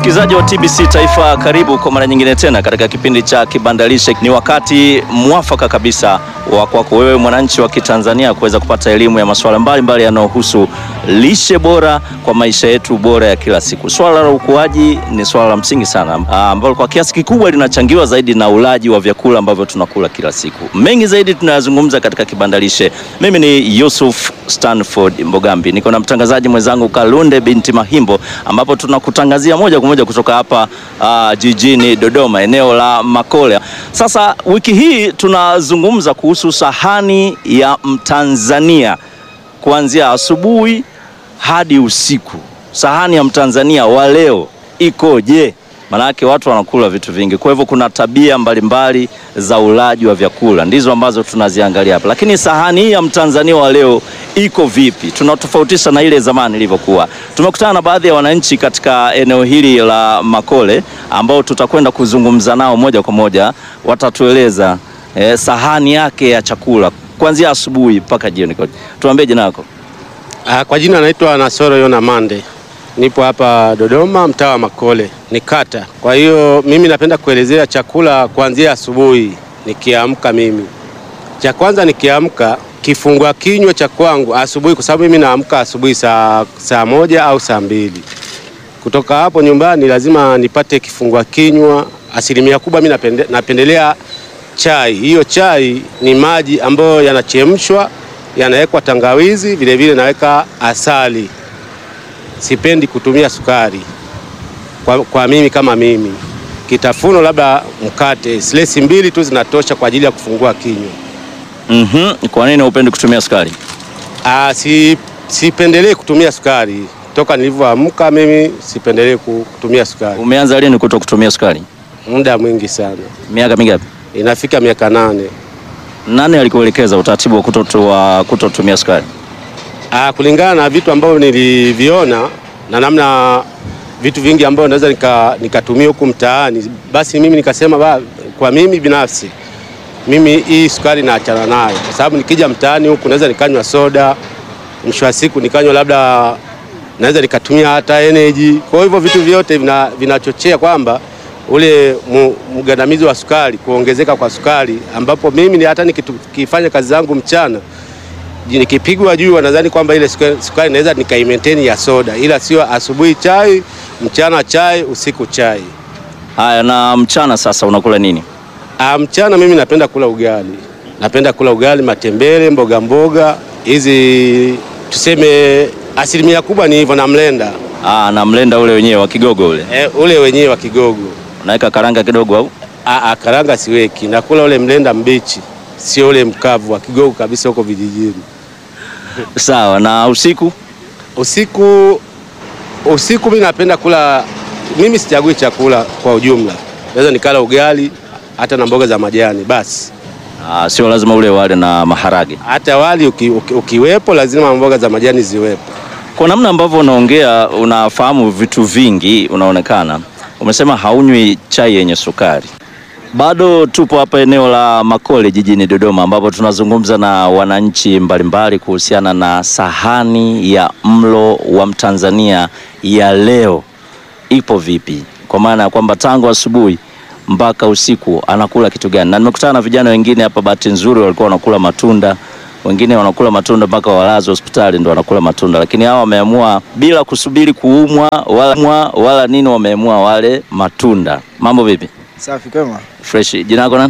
Msikilizaji wa TBC Taifa, karibu kwa mara nyingine tena katika kipindi cha Kibandalishe. Ni wakati mwafaka kabisa wa kwako wewe mwananchi wa Kitanzania kuweza kupata elimu ya masuala mbalimbali yanayohusu lishe bora kwa maisha yetu bora ya kila siku. Swala la ukuaji ni swala la msingi sana ambalo kwa kiasi kikubwa linachangiwa zaidi na ulaji wa vyakula ambavyo tunakula kila siku. Mengi zaidi tunayazungumza katika Kibandalishe. Mimi ni Yusuf Stanford Mbogambi, niko na mtangazaji mwenzangu Kalunde binti Mahimbo, ambapo tunakutangazia moja kwa moja kutoka hapa uh, jijini Dodoma, eneo la Makole. Sasa wiki hii tunazungumza kuhusu sahani ya Mtanzania kuanzia asubuhi hadi usiku. Sahani ya Mtanzania wa leo ikoje? Maanake watu wanakula vitu vingi, kwa hivyo kuna tabia mbalimbali za ulaji wa vyakula ndizo ambazo tunaziangalia hapa. Lakini sahani hii ya Mtanzania wa leo iko vipi? Tunatofautisha na ile zamani ilivyokuwa. Tumekutana na baadhi ya wananchi katika eneo hili la Makole ambao tutakwenda kuzungumza nao moja kwa moja, watatueleza eh, sahani yake ya chakula kuanzia asubuhi mpaka jioni. Tuambie jina lako. Ah, kwa jina naitwa Nasoro Yona Mande, nipo hapa Dodoma, mtaa wa Makole, ni kata. Kwa hiyo mimi napenda kuelezea chakula kuanzia asubuhi nikiamka. Mimi cha kwanza nikiamka, kifungua kinywa cha kwangu asubuhi, kwa sababu mimi naamka asubuhi saa, saa moja au saa mbili. Kutoka hapo nyumbani lazima nipate kifungua kinywa. Asilimia kubwa mimi napende, napendelea chai. Hiyo chai ni maji ambayo yanachemshwa yanawekwa tangawizi, vile vile naweka asali. Sipendi kutumia sukari kwa, kwa mimi kama mimi. Kitafuno labda mkate, slesi mbili tu zinatosha kwa ajili ya kufungua kinywa. Mhm. Kwa nini hupendi kutumia sukari? Ah, si, sipendelee kutumia sukari toka nilivyoamka, mimi sipendelee kutumia sukari. Umeanza lini kuto kutumia sukari? Muda mwingi sana, Miaka mingapi? inafika miaka nane. Nani alikuelekeza utaratibu wa kutotua kutotumia sukari? Ah, kulingana na vitu ambavyo niliviona na namna vitu vingi ambavyo naweza nika- nikatumia huku mtaani, basi mimi nikasema ba, kwa mimi binafsi mimi hii sukari naachana nayo, kwa sababu nikija mtaani huku naweza nikanywa soda, mwisho wa siku nikanywa labda naweza nikatumia hata energy. Kwa hivyo vitu vyote vina- vinachochea kwamba ule mu- mgandamizi wa sukari, kuongezeka kwa sukari, ambapo mimi ni hata nikifanya kazi zangu mchana nikipigwa juu nadhani kwamba ile sukari, sukari naweza nikaimaintain ya soda, ila sio asubuhi chai, mchana chai, usiku chai. Haya, na mchana sasa unakula nini? Ah, mchana mimi napenda kula ugali, napenda kula ugali, matembele, mboga mboga hizi, tuseme asilimia kubwa ni hivyo, na mlenda Ah, na mlenda ule wenyewe wa Kigogo ule. e, ule wenyewe wa Kigogo. Unaweka karanga kidogo au? Ah, ah, karanga siweki, nakula ule mlenda mbichi, sio ule mkavu wa Kigogo kabisa huko vijijini. Sawa, na usiku? Usiku usiku mimi napenda kula, mimi sichagui chakula kwa ujumla, naweza nikala ugali hata na mboga za majani basi. Ah, sio lazima ule wale na maharage. Hata wali uki, uki, ukiwepo lazima mboga za majani ziwepo. Kwa namna ambavyo unaongea unafahamu vitu vingi, unaonekana umesema haunywi chai yenye sukari. Bado tupo hapa eneo la Makole jijini Dodoma, ambapo tunazungumza na wananchi mbalimbali kuhusiana na sahani ya mlo wa Mtanzania ya leo ipo vipi, kwa maana ya kwamba tangu asubuhi mpaka usiku anakula kitu gani. Na nimekutana na vijana wengine hapa, bahati nzuri walikuwa wanakula matunda, wengine wanakula matunda mpaka walazo hospitali ndo wanakula matunda, lakini hawa wameamua bila kusubiri kuumwa wala, mwa, wala nini, wameamua wale matunda. Mambo vipi? Safi kwema. Fresh. Jina lako nani?